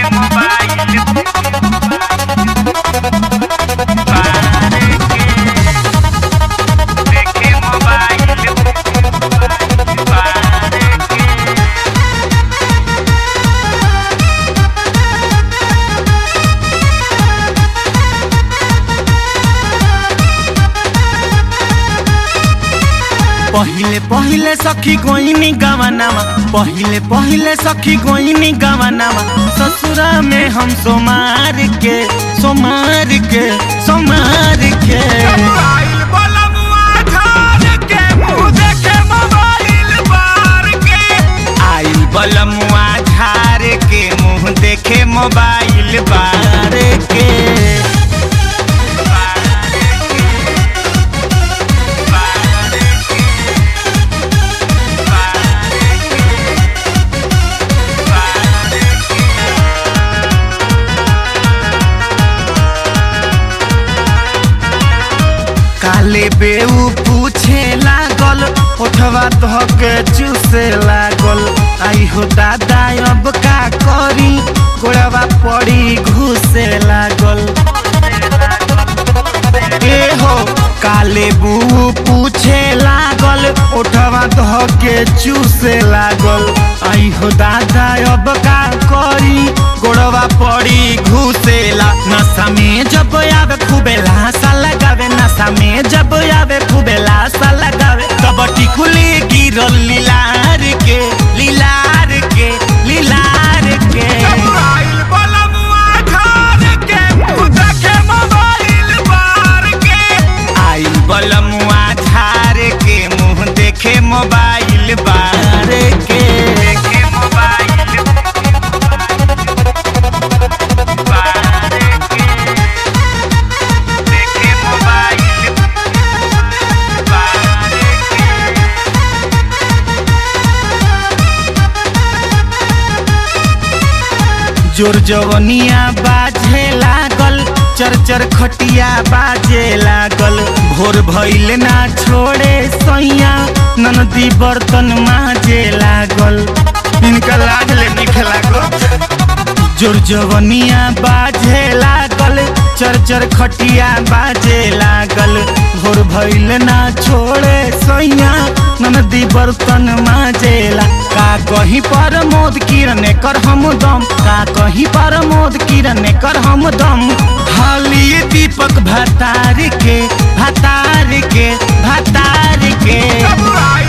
पहिले पहिले सखी गोइनी गवनामा पहिले पहिले सखी गोइनी गवनामा ससुरा में हम सोमार के सोमार के सोमार के मोबाइल बलमुआ झाड़ के मुंह देखे मोबाइल बार के आइल बलमुआ झार के मुंह देखे मोबाइल बार के काले बेऊ पूछे लागल ओठवा धके चूसे लागल आई हो दादा अब का करी गोड़वा पड़ी घुसे लागल ए हो काले बू पूछे लागल ओठवा धके चूसे लागल आई हो दादा अब का करी गोड़वा पड़ी घुसेला नशा में जब आवे खूबे लाशा लगावे नशा में जब आवे खूबे लाशा लगावे तब टिकुली गिरल लीलार के लीलार के लीलार के मोबाइल बलमुआ झाड़ के मुंह देखे मोबाइल बार के आई बलमुआ झार के मुंह देखे मोबाइल बार के देखे मोबाइल बार के देखे मोबाइल बार के जोर जवनिया बाजे लागल चर चर खटिया बाजे लागल भोर भइल ना छोड़े सैया ननदी बर्तन माजे लागल इनका लाज ले निखे लागल जोर जवनिया बाजे लागल चर चर खटिया बाजे लागल भोर भइल ना छोड़े सैया ननदी बर्तन माजेला का कहीं पर मोद किरण कर हम दम का कहीं पर मोद किरण कर हम दम हाली दीपक भतार के भतार के भतार के मोबाइल